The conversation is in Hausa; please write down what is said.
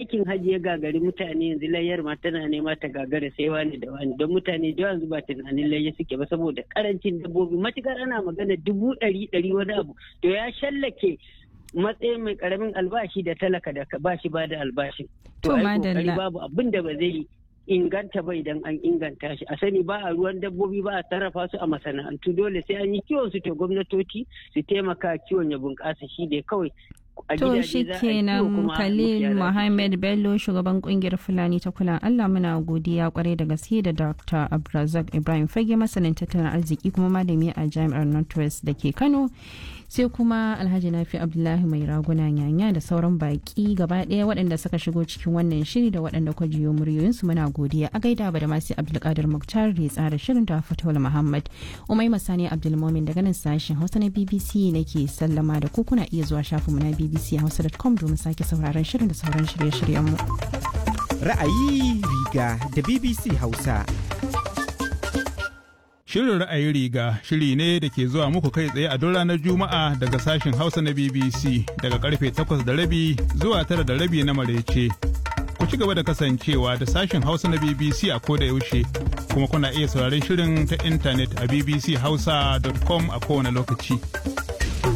aikin hajji ya gagari mutane yanzu layyar ma tana nema ta gagara sai wani da wani don mutane da yanzu ba tunanin layya suke ba saboda karancin dabbobi matukar ana magana dubu ɗari ɗari wani abu to ya shallake matsayin mai karamin albashi da talaka da ba shi ba da albashin. To madalla. babu abin da ba zai inganta ba idan an inganta shi a sani ba a ruwan dabbobi ba a sarrafa su a masana'antu dole sai an yi kiwon su to gwamnatoci su taimaka kiwon ya bunƙasa shi dai kawai To shi kenan Khalil Muhammad Bello shugaban kungiyar Fulani ta kula Allah muna godiya kwarai da gaske da Dr. Abdulrazak Ibrahim Fage masanin tattalin arziki kuma malami a Jami'ar Northwest da ke Kano. Sai kuma Alhaji Nafi Abdullahi mai raguna nyanya da sauran baki gaba ɗaya waɗanda suka shigo cikin wannan shiri da waɗanda kwa jiyo muryoyinsu muna godiya a gaida ba da masu Abdulkadir Muktar da ya tsara shirin da Fatawul Muhammad. Umai Masani Abdulmomin daga nan sashen Hausa na BBC nake sallama da ku kuna iya zuwa shafinmu na BBC bbchausa.com domin sake sauraron shirin da sauran shirye-shiryenmu. Ra'ayi riga da BBC Hausa. Shirin ra'ayi riga shiri ne da ke zuwa muku kai tsaye a duk ranar Juma'a daga sashen Hausa na BBC daga karfe 8 da rabi zuwa tara da rabi na marece. Ku ci gaba da kasancewa da sashen Hausa na BBC a koda yaushe kuma kuna iya sauraron shirin ta intanet a bbchausa.com a kowane lokaci.